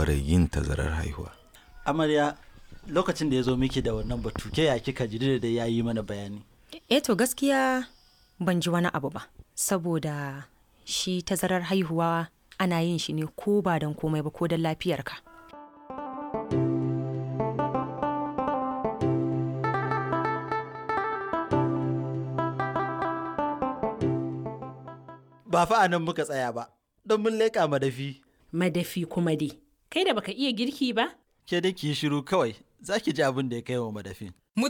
shawarar yin tazarar haihuwa amarya lokacin da ya zo miki da wannan batu ke ya kika ji da ya yi mana bayani eh to gaskiya ban ji wani abu ba saboda shi tazarar haihuwa ana yin shi ne ko ba don komai ba ko don lafiyarka ba fa anan muka tsaya ba don mun leƙa madafi Madafi kuma dai. Kai da baka iya girki ba? ke da ki yi shiru kawai za ki ji abin da ya kai wa madafin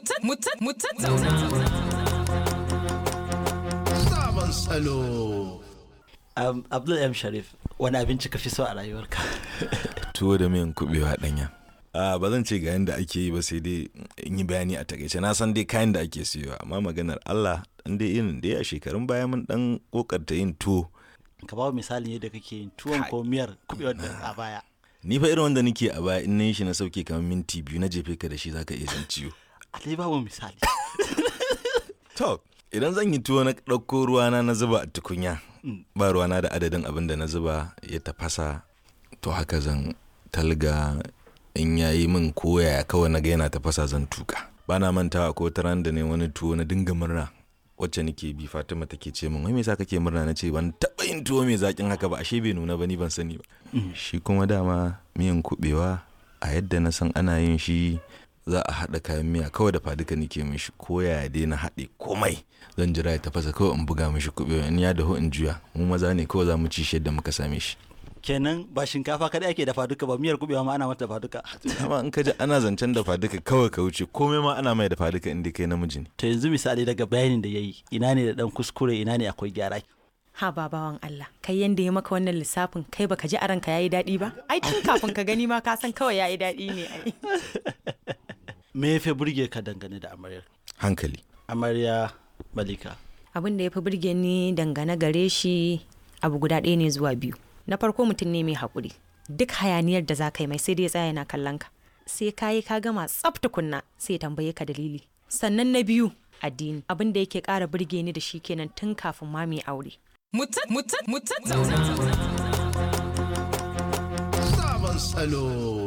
Sabon salo. um, abdul m sharif wani abinci ka fi so a rayuwarka tuwo da miyan kubewa ɗanya a ba zan ce ga yanda ake yi ba sai dai in yi bayani a takaice na san dai kayan da ake siyowa amma maganar Allah dan dai irin dai a shekarun baya mun dan kokarta yin tuwo ka ba misalin yadda kake yin tuwon ko miyar kubewar da a baya ni fa irin wanda nake a baya in na yi shi na sauke kamar minti biyu na jefe ka da shi zaka iya jin ciwo alai babu misali to idan zan yi tuwo na ɗauko ruwana na zuba a tukunya ba ruwana da adadin abin da na zuba ya tafasa to haka zan talga in yayi min koya kawai na ga yana tafasa zan tuka ba na mantawa ko wata ran da ne wani tuwo na dinga murna wacce nake bi Fatima take ce min wai me yasa kake murna na ce ban taɓa yin tuwo mai zakin haka ba ashe bai nuna ba ni ban sani ba shi kuma dama miyan kubewa a yadda na san ana yin shi za a haɗa kayan miya kawai da faduka nake mishi ko ya dai na haɗe komai zan jira ya tafasa kawai in buga mishi kubewa in ya dahu in juya mu maza ne kawai za mu ci shi yadda muka same shi kenan ba shinkafa kadai ake dafa duka ba miyar kubewa ma ana mata dafa duka amma in ka ji ana zancen dafa duka kawai ka wuce komai ma ana mai dafa duka inda kai namiji ne to yanzu misali daga bayanin da yayi ina ne da dan kuskure ina ne akwai gyara ha babawan Allah kai yanda ya maka wannan lissafin kai baka ji a ranka yayi daɗi ba ai tun kafin ka gani ma ka san kawai yayi daɗi ne ai me ya fi burge ka dangane da amaryar hankali amarya malika abin da ya fi burge ni dangane gare shi abu guda ɗaya ne zuwa biyu na farko mutum ne mai haƙuri duk hayaniyar da za ka yi mai sai dai ya tsaya yana kallon ka sai ka yi ka gama tsaf tukunna sai ya tambaye ka dalili sannan na biyu addini abin da yake ƙara burge ni da shi kenan tun kafin ma mai aure Sabon salo.